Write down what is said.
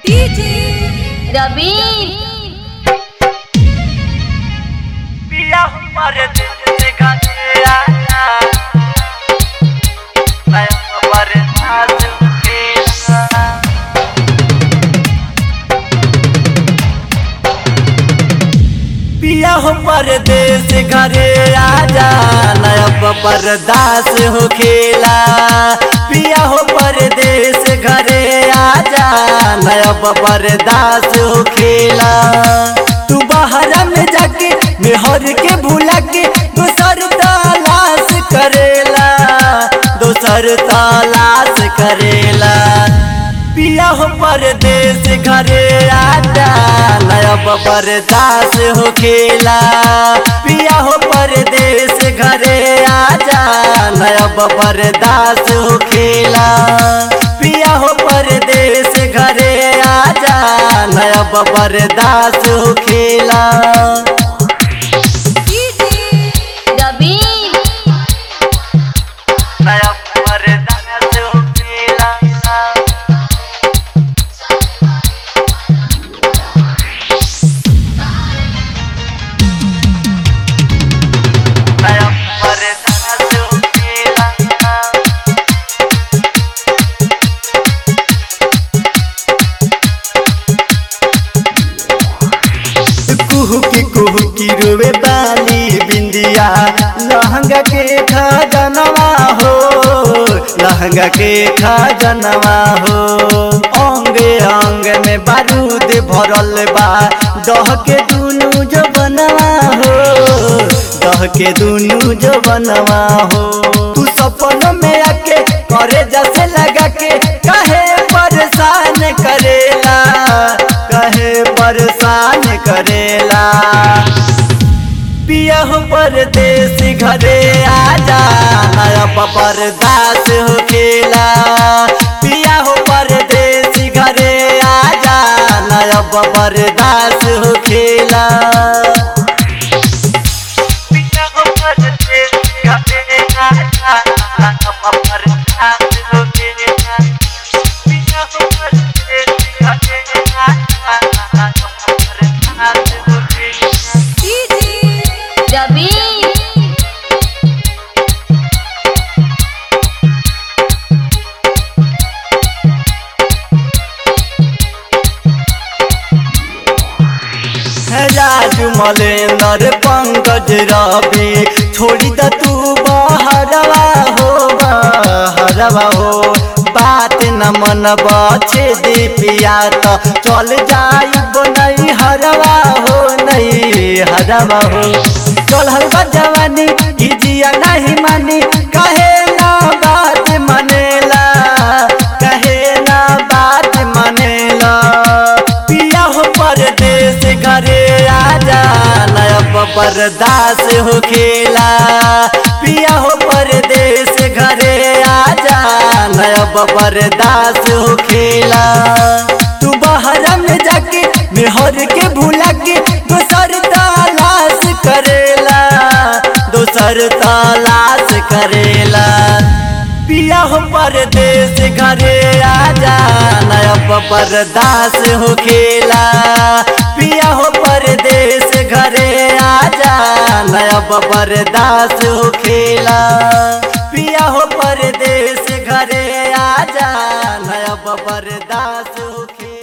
रवि पिया हमारे दिल से गाते आया मैं हमारे साथ खेला पिया हो परदेश घरे आजा नया परदास हो खेला पिया हो परदेश घरे आजा नया परदास हो खेला तू बाहर में जाके मेहर के भूला के दोसर तलाश करेला दोसर तलाश करेला पिया हो परदेश घरे आजा नया परदास हो खेला पिया हो परदेश घरे आजा नया परदास हो खेला पिया हो परदेश घरे आजा नया परदास हो खेला रवि नया परदास हो खेला नया परदास हो खेला कुहू की कुहू की रोवे बाली बिंदिया लहंगा के खजनवा हो लहंगा के खजनवा हो अंग अंग में बारूद भरल बा दह के दुनू जो बनवा हो दह के दुनू जो बनवा हो तू सपनों में आके करे जैसे लगा के कहे परेशान करेला कहे परेशान करेला पिया हो परदेश घरे आजा नया परदास हो खेला पिया हो परदेश घरे आजा नया परदास हो खेला पिया हो परदेश घरे आजा नया परदास हो खेला पिया हो परदेश घरे आजा नया परदास हो खेला रवि राजू मलेंदर पंकज रवि छोड़ी द तू बहरवा हो बहरवा हो बात न मन बचे दीपिया तो चल जाई नहीं हरवा हो नहीं हरवा हो चल हलवा जवानी ई जिया नहीं मानी कहे ना बात मनेला कहे ना बात मनेला पिया हो परदेश घरे आजा नया परदास हो खेला पिया हो परदेश घरे आजा नया परदास हो खेला तू बाहर में जाके मेहर के भूला के दोसर तलाश करेला दोसर तलाश करेला पिया हो परदेश घरे आजा नया परदास हो खेला पिया हो परदेश घरे आजा नया परदास हो खेला पिया हो परदेश घरे आजा नया परदास हो खेला